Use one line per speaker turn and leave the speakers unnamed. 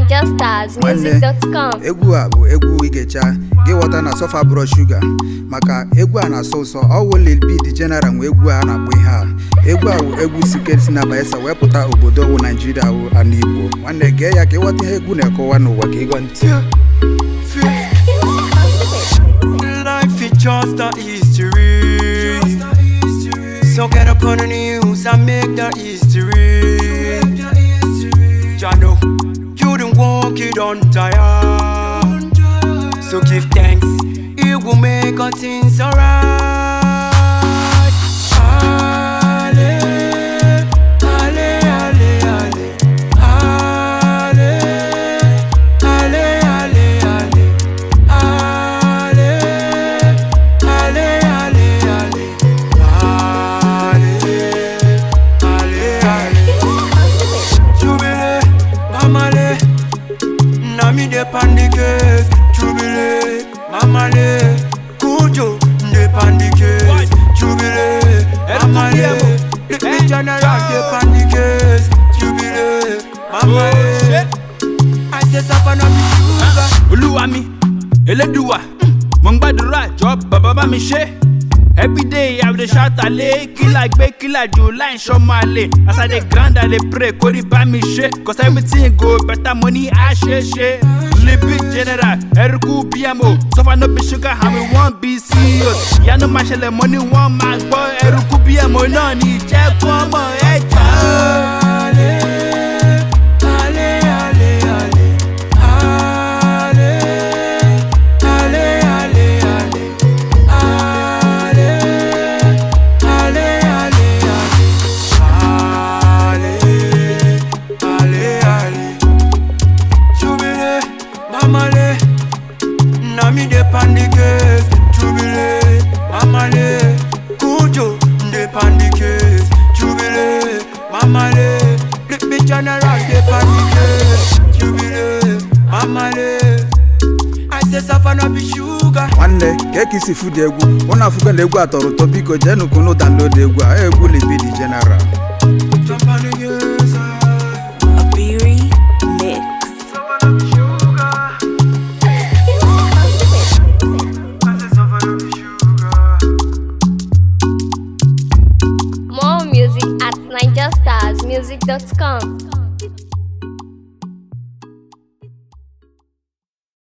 NigerStarsMusic.com.
egwu a bụ egwu igecha gị ghọta na sọfa bụrọ shuga maka egwu a na-asọ ụsọ ọwụ Lil B the General nwe egwu a na-akpọ ihe a egwu a bụ egwu sikere si na Bayelsa wee pụta obodo wụ Naijiria wụ ala Igbo nwanne gee ya ka ịghọta ihe egwu na-ekọwa n'ụwa ka ịgọ ntị
Life is just a history. So get up on the news and make the history. Jano, you don't walk, you don't tire. So give thanks, it will make all things alright. Ale, ale, ale, ale. Ale, ale, ale, ale. Ale, ale, ale, ale. Ale, ale, ale. Jubile, mamale, na mi dey pan the case. Jubile, mamale, kujo dey pan the case. Jubile, mamale, the the general dey pan the case. Jubile, mamale, I say suffer no be sugar.
olúwa mi elédùwà mo ń gbàdúrà jọ bàbá bá mi ṣe everyday i dey shout ale kílà gbé kílà jù láì ṣọmọ àlè as i dey grind i dey pray kórì bá mi ṣe cause everything go better money á ṣe ṣe libi general eruku bmo sọfà no be sugar and we wan be ceos ìyanu máa ṣẹlẹ̀ mo ní wọ́n máa gbọ́ eruku bmo náà ní jẹ́ kó ọmọ ẹ̀ jà.
Ale, ale, ale, ale. Ale, ale, ale, ale. Ale, ale, ale, ale. Ale, ale, ale. Jubile, mamale, na mi dey pan the case. Jubile, mamale, kujo dey pan the case. Jubile, mamale, the the general dey pan the case. Jubile, mamale, I say suffer no be sugar.
nwanne ka eke isi fụdụ egwu ụnụ afụgo na egwu a tọrọ ụtọ biko jeenụ kunu download egwu a egwu Lil B the General
Jump on the case.
A Beery Mix. More music at NigerStarsMusic.com.